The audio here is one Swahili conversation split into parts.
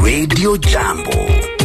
Radio Jambo.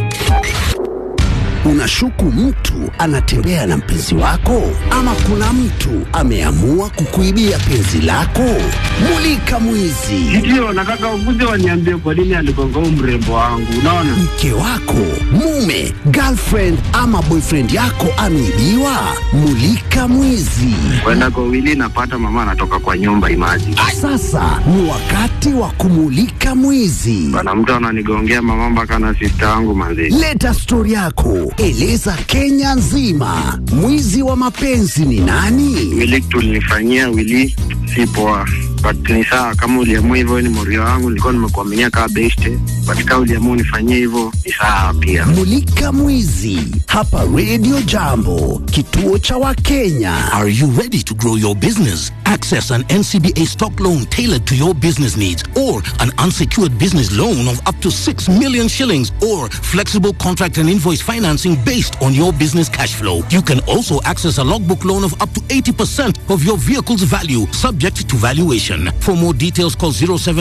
Unashuku mtu anatembea na mpenzi wako, ama kuna mtu ameamua kukuibia penzi lako? Mulika mwizi. Ndio, nataka ukuje waniambie kwa nini aligonga huu mrembo wangu. Unaona, Mke wako, mume, girlfriend ama boyfriend yako ameibiwa? Mulika mwizi. kwenda kwa wili napata mama anatoka kwa nyumba imaji Sasa ni wakati wa kumulika mwizi. bana, mtu ananigongea mama mpaka na sista yangu manzi. Leta stori yako, eleza Kenya nzima, mwizi wa mapenzi ni nani? Wili tulinifanyia wili si poa, but ni sawa kama uliamua hivyo, ni morio wangu, nilikuwa nimekuaminia kama beste, but kama uliamua unifanyie hivyo ni sawa pia. Mulika mwizi hapa Radio Jambo, kituo cha Wakenya. Are you ready to grow your business? Access an NCBA stock loan tailored to your business needs or an unsecured business loan of up to 6 million shillings or flexible contract and invoice financing based on your business cash flow. You can also access a logbook loan of up to 80% of your vehicle's value subject to valuation. For more details call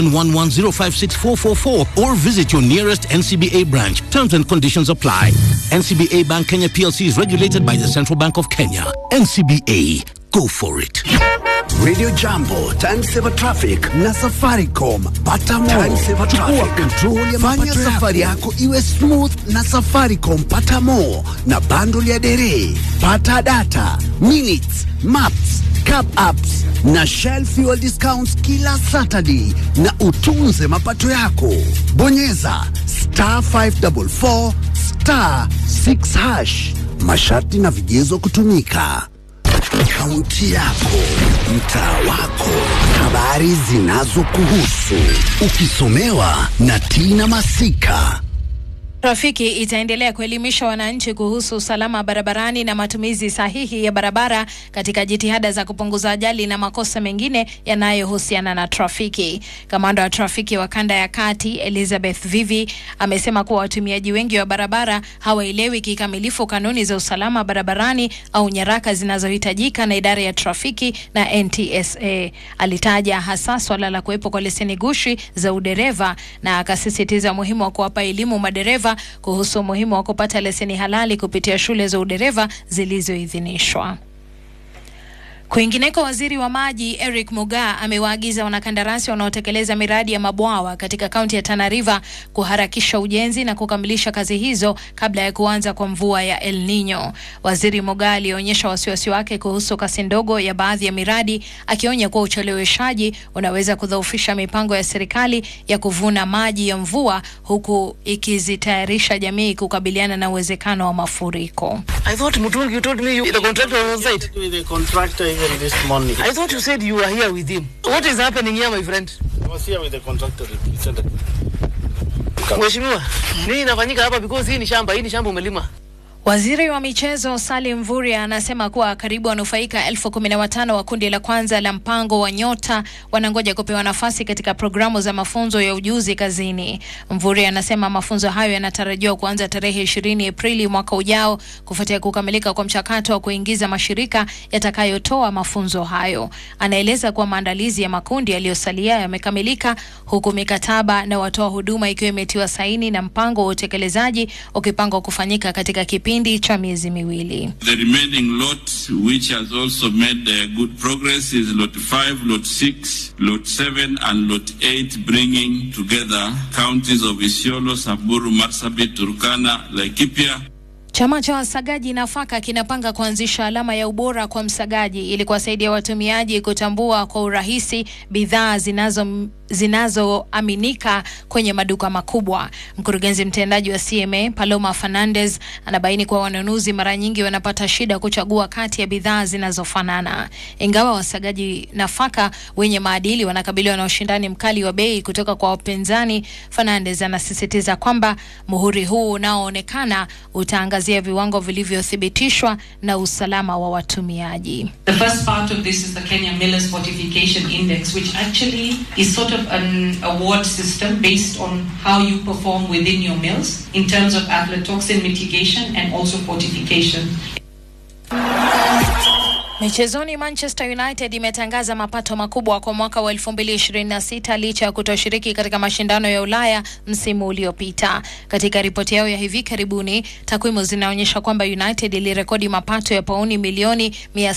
0711056444 or visit your nearest NCBA branch. Terms and conditions apply. NCBA Bank Kenya PLC is regulated by the Central Bank of Kenya. NCBA, go for it. Radio Jambo, Time Saver Traffic na Safaricom. Pata more. Time Saver Traffic. Control ya Fanya safari yako iwe smooth na Safaricom. Pata more na bundle ya dere. Pata data, minutes, maps, cab apps na Shell fuel discounts kila Saturday na utunze mapato yako. Bonyeza star 544 star 6 hash. Masharti na vigezo kutumika. Kaunti yako, mtaa wako, habari zinazokuhusu, ukisomewa na Tina Masika. Trafiki itaendelea kuelimisha wananchi kuhusu usalama barabarani na matumizi sahihi ya barabara katika jitihada za kupunguza ajali na makosa mengine yanayohusiana na trafiki. Kamanda wa trafiki wa kanda ya kati Elizabeth Vivi amesema kuwa watumiaji wengi wa barabara hawaelewi kikamilifu kanuni za usalama barabarani au nyaraka zinazohitajika na idara ya trafiki na NTSA. Alitaja hasa swala la kuwepo kwa leseni gushi za udereva na akasisitiza umuhimu wa kuwapa elimu madereva kuhusu umuhimu wa kupata leseni halali kupitia shule za udereva zilizoidhinishwa. Kwingineko, waziri wa maji Eric Mugaa amewaagiza wanakandarasi wanaotekeleza miradi ya mabwawa katika kaunti ya Tana River kuharakisha ujenzi na kukamilisha kazi hizo kabla ya kuanza kwa mvua ya El Nino. Waziri Mugaa alionyesha wasiwasi wake kuhusu kasi ndogo ya baadhi ya miradi, akionya kuwa ucheleweshaji unaweza kudhoofisha mipango ya serikali ya kuvuna maji ya mvua, huku ikizitayarisha jamii kukabiliana na uwezekano wa mafuriko. I thought Mutungi, you told me you, the contractor was on site. with the contractor even this morning. I thought you said you were here with him. What is happening here, my friend? I was here with the contractor. He said that Mheshimiwa, nini inafanyika hapa because hii ni shamba, hii ni shamba umelima. Waziri wa michezo Salim Mvurya anasema kuwa karibu wanufaika elfu kumi na watano wa kundi la kwanza la mpango wa Nyota wanangoja kupewa nafasi katika programu za mafunzo ya ujuzi kazini. Mvurya anasema mafunzo hayo yanatarajiwa kuanza tarehe ishirini Aprili mwaka ujao kufuatia kukamilika kwa mchakato wa kuingiza mashirika yatakayotoa mafunzo hayo. Anaeleza kuwa maandalizi ya makundi yaliyosalia yamekamilika huku mikataba na watoa huduma ikiwa imetiwa saini na mpango wa utekelezaji ukipangwa kufanyika katika kipindi cha miezi miwili. The remaining lot, which has also made uh, good progress, is lot 5, lot 6, lot 7, and lot 8, bringing together counties of Isiolo, Samburu, Marsabit, Turkana, Laikipia, Chama cha wasagaji nafaka kinapanga kuanzisha alama ya ubora kwa msagaji ili kuwasaidia watumiaji kutambua kwa urahisi bidhaa zinazo zinazoaminika kwenye maduka makubwa. Mkurugenzi mtendaji wa CMA Paloma Fernandez anabaini kuwa wanunuzi mara nyingi wanapata shida kuchagua kati ya bidhaa zinazofanana. Ingawa wasagaji nafaka wenye maadili wanakabiliwa na ushindani mkali wa bei kutoka kwa wapinzani, Fernandez anasisitiza kwamba muhuri huu unaoonekana utaangazia viwango vilivyothibitishwa na usalama wa watumiaji. The first part of this is the Kenya Millers Fortification Index, which actually is sort of an award system based on how you perform within your mills in terms of aflatoxin mitigation and also fortification. Michezoni, Manchester United imetangaza mapato makubwa kwa mwaka wa 2026 licha ya kutoshiriki katika mashindano ya Ulaya msimu uliopita. Katika ripoti yao ya hivi karibuni, takwimu zinaonyesha kwamba United ilirekodi mapato ya pauni milioni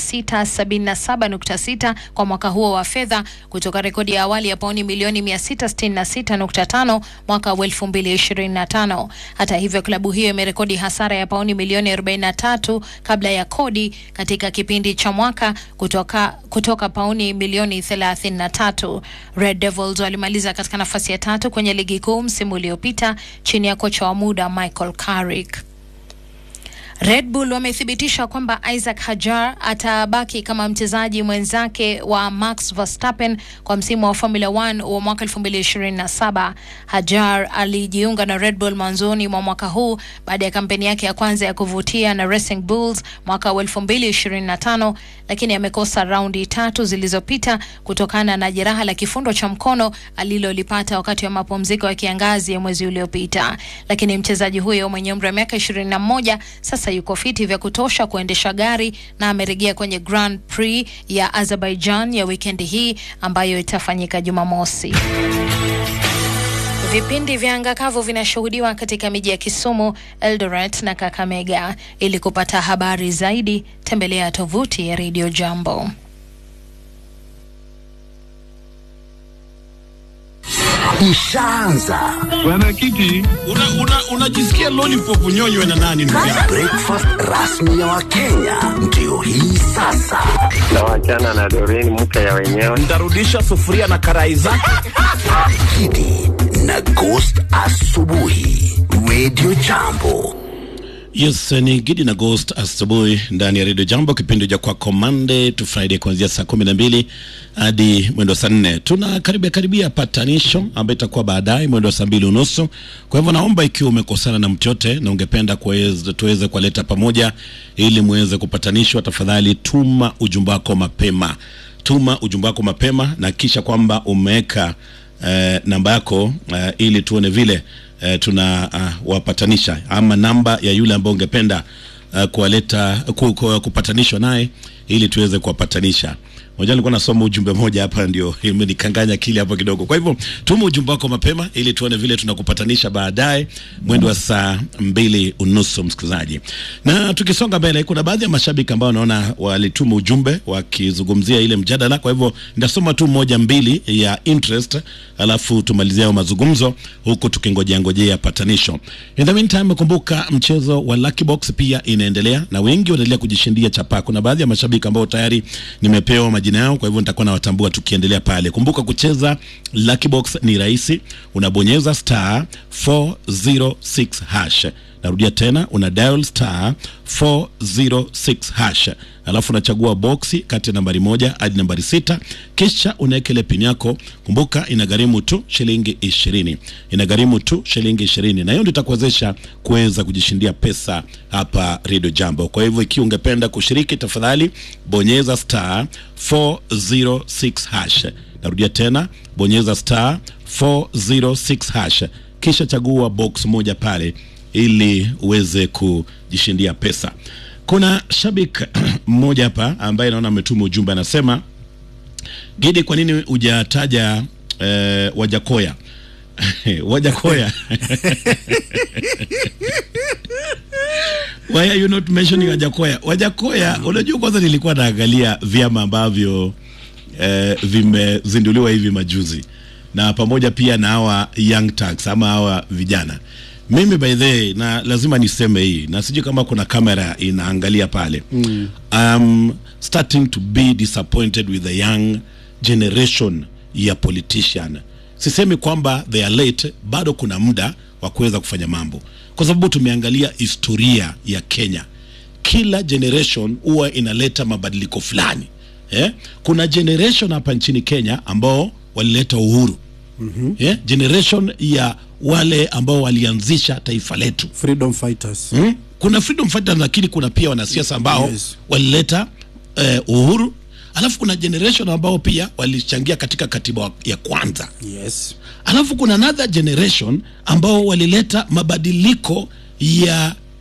677.6 kwa mwaka huo wa fedha kutoka rekodi ya awali ya pauni milioni 666.5 mwaka wa 2025. Hata hivyo, klabu hiyo imerekodi hasara ya pauni milioni 43 kabla ya kodi katika kipindi cha mwaka kutoka, kutoka pauni milioni 33. Red Devils walimaliza katika nafasi ya tatu kwenye ligi kuu msimu uliopita chini ya kocha wa muda Michael Carrick. Red Bull wamethibitisha kwamba Isaac Hajar atabaki kama mchezaji mwenzake wa Max Verstappen kwa msimu wa Formula 1 wa mwaka 2027. Hajar alijiunga na Red Bull mwanzoni mwa mwaka huu baada ya kampeni yake ya kwanza ya kuvutia na Racing Bulls mwaka wa 2025, lakini amekosa raundi tatu zilizopita kutokana na jeraha la kifundo cha mkono alilolipata wakati wa mapumziko ya kiangazi ya mwezi uliopita. Lakini mchezaji huyo mwenye umri wa miaka 21 sasa yuko fiti vya kutosha kuendesha gari na amerejea kwenye Grand Prix ya Azerbaijan ya wikendi hii ambayo itafanyika Jumamosi. Vipindi vya anga kavu vinashuhudiwa katika miji ya Kisumu, Eldoret na Kakamega. Ili kupata habari zaidi, tembelea tovuti ya Radio Jambo. Ishaanza Mwenyekiti, unajisikia una, una lollipop unyonywe na nani? ndugu yangu? breakfast rasmi ya Wakenya ndio hii sasa. Tawachana na Doreen, mke ya wenyewe. Ntarudisha sufuria na karai zake. Kidi na Ghost asubuhi, Radio Jambo. Yes, ni Gidi na Ghost asubuhi ndani ya Radio Jambo, kipindi cha kwako Monday to Friday kuanzia saa kumi na mbili hadi mwendo wa saa nne. Tuna karibia karibia patanisho ambayo itakuwa baadaye mwendo wa saa mbili unusu. Kwa hivyo naomba ikiwa umekosana na mtu yote na ungependa kuweza- tuweze kuwaleta pamoja ili muweze kupatanishwa, tafadhali tuma ujumbe wako mapema, tuma ujumbe wako mapema na kisha kwamba umeweka eh, namba yako eh, ili tuone vile eh, tuna uh, wapatanisha ama namba ya yule ambaye ungependa uh, kuwaleta ku, ku, kupatanishwa naye ili tuweze kuwapatanisha. Moja nilikuwa nasoma ujumbe moja hapa ndio imenikanganya akili hapo kidogo. Kwa hivyo tuma ujumbe wako mapema ili tuone vile tunakupatanisha baadaye mwendo wa saa mbili unusu, msikilizaji. Na tukisonga mbele, kuna baadhi ya mashabiki ambao naona walituma ujumbe wakizungumzia ile mjadala. Kwa hivyo nitasoma tu moja mbili ya interest, alafu tumalizie hayo mazungumzo huku tukingojea ngojea patanisho. In the meantime, kumbuka mchezo wa Lucky Box pia inaendelea na wengi wanaendelea kujishindia chapa. Kuna baadhi ya mashabiki ambao tayari nimepewa majina yao, kwa hivyo nitakuwa nawatambua tukiendelea pale. Kumbuka kucheza Lucky Box ni rahisi, unabonyeza star 406 hash. Narudia tena, una dial star 406 hash, alafu unachagua boksi kati ya nambari moja hadi nambari sita, kisha unaweka ile pin yako. Kumbuka inagharimu tu shilingi ishirini, inagharimu tu shilingi ishirini, na hiyo ndio itakuwezesha kuweza kujishindia pesa hapa Radio Jambo. Kwa hivyo ikiwa ungependa kushiriki, tafadhali bonyeza star 406 hash. Narudia tena, bonyeza star 406 hash, kisha chagua box moja pale ili uweze kujishindia pesa. Kuna shabik mmoja hapa ambaye naona ametuma ujumbe, anasema Gidi, kwa nini hujataja eh, Wajakoya Wajakoya Why are you not mentioning Wajakoya? Wajakoya, unajua kwanza nilikuwa naangalia vyama ambavyo eh, vimezinduliwa hivi majuzi na pamoja pia na hawa young tax ama hawa vijana. Mimi by the way, na lazima niseme hii na sijui kama kuna kamera inaangalia pale mm. um, starting to be disappointed with the young generation ya politician. Sisemi kwamba they are late, bado kuna muda wa kuweza kufanya mambo, kwa sababu tumeangalia historia ya Kenya. Kila generation huwa inaleta mabadiliko fulani eh? Kuna generation hapa nchini Kenya ambao walileta uhuru mm-hmm. yeah? Generation ya wale ambao walianzisha taifa letu freedom fighters hmm? Kuna freedom fighters, lakini kuna pia wanasiasa ambao Yes. walileta eh, uhuru, alafu kuna generation ambao pia walichangia katika katiba ya kwanza yes alafu kuna another generation ambao walileta mabadiliko ya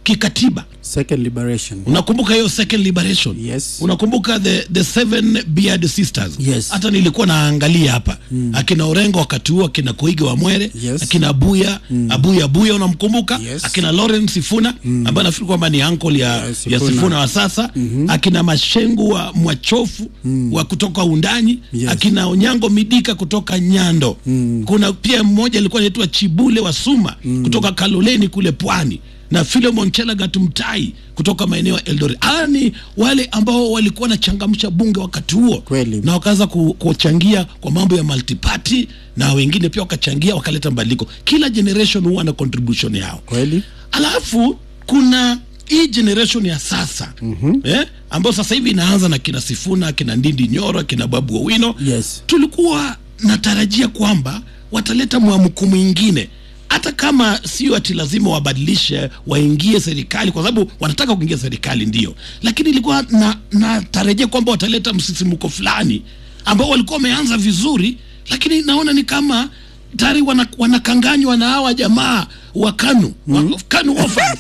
kikatiba second liberation unakumbuka hiyo second liberation Yes. unakumbuka the, the seven beard sisters Yes. hata nilikuwa naangalia hapa mm. akina orengo wakati huo akina koigi wa mwere Yes. akina abuya mm. abuya abuya unamkumbuka Yes. akina lawrence sifuna mm. ambaye nafikiri kwamba ni uncle ya, Yeah, ya Sifuna. sifuna wa sasa mm-hmm. akina mashengu wa mwachofu mm. wa kutoka undanyi Yes. akina onyango midika kutoka nyando mm. kuna pia mmoja alikuwa anaitwa chibule wa suma mm. kutoka kaloleni kule pwani na Philemon Chelagat Mtai kutoka maeneo ya Eldoret. Hawa ni wale ambao walikuwa wanachangamsha bunge wakati huo Kweli. na wakaanza ku- kuchangia kwa mambo ya multiparty na wengine pia wakachangia wakaleta mabadiliko. Kila generation huwa na contribution yao kweli alafu kuna hii generation ya sasa mm-hmm. eh, ambayo sasa hivi inaanza na kina Sifuna kina Ndindi Nyoro kina Babu Owino Yes. tulikuwa natarajia kwamba wataleta mwamko mwingine hata kama sio ati lazima wabadilishe waingie serikali kwa sababu wanataka kuingia serikali ndio lakini ilikuwa na natarajia kwamba wataleta msisimuko fulani ambao walikuwa wameanza vizuri lakini naona ni kama tayari wana- wanakanganywa na hawa jamaa wa kanu mm-hmm. kanu orphans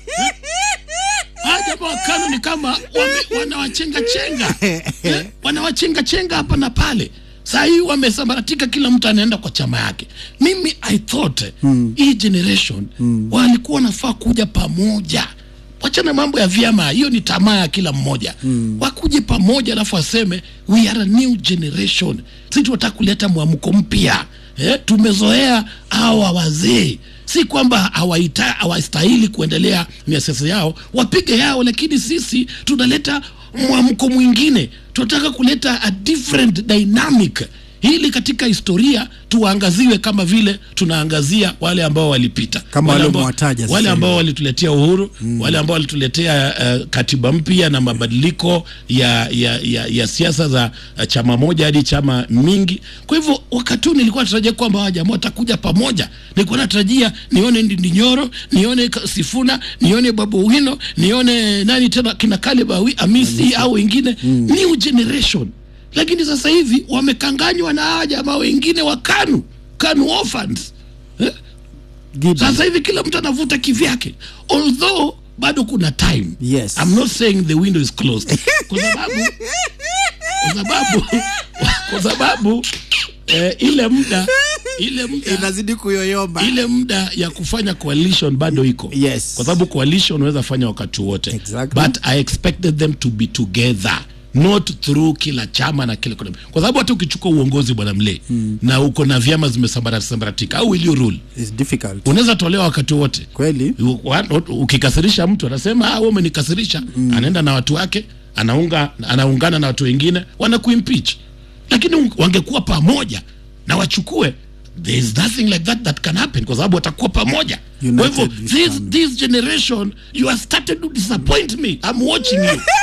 hawa jamaa wa kanu ni kama wame- wanawachenga chenga eh, wanawachenga chenga hapa na pale saa hii wamesambaratika kila mtu anaenda kwa chama yake mimi i thought mm. hii generation mm. walikuwa wanafaa kuja pamoja wachana mambo ya vyama hiyo ni tamaa ya kila mmoja mm. wakuje pamoja alafu waseme we are a new generation si tunataka kuleta mwamko mpya eh, tumezoea hawa wazee si kwamba hawaita- hawastahili kuendelea na siasa yao wapige yao lakini sisi tunaleta mwamko mwingine tunataka kuleta a different dynamic ili katika historia tuangaziwe kama vile tunaangazia wale ambao walipita Kama wale wale ambao, umewataja sasa wale hivi. ambao walituletea uhuru mm. wale ambao walituletea uh, katiba mpya na mabadiliko ya, ya, ya, ya siasa za uh, chama moja hadi chama mingi kwa hivyo wakati huu nilikuwa natarajia kwamba hawa jamaa watakuja pamoja nilikuwa natarajia nione Ndindi Nyoro nione Ka- Sifuna nione Babu Owino nione nani tena kina Caleb Awi- Amisi au wengine mm. new generation lakini sasa hivi wamekanganywa na hawa jamaa wengine wa KANU KANU orphans eh? Gideon. sasa hivi kila mtu anavuta kivyake although bado kuna time Yes. I'm not saying the window is closed kwa sababu kwa sababu kwa sababu eh, ile muda ile muda inazidi kuyoyoma ile muda ya kufanya coalition bado iko Yes. kwa sababu coalition unaweza fanya wakati wote Exactly. but i expected them to be together not through kila chama na kila kwa sababu hata ukichukua uongozi bwana mle mm. na uko na vyama zimesambaratika au will you rule It's difficult unaweza tolewa wakati wote kweli U- wa- ukikasirisha mtu anasema ah, wewe umenikasirisha mm. anaenda na watu wake anaunga anaungana na watu wengine wanakuimpeach lakini un- wangekuwa pamoja na wachukue there is nothing like that that can happen kwa sababu watakuwa pamoja kwa hivyo United we this, stand. this generation you have started to disappoint me I'm watching you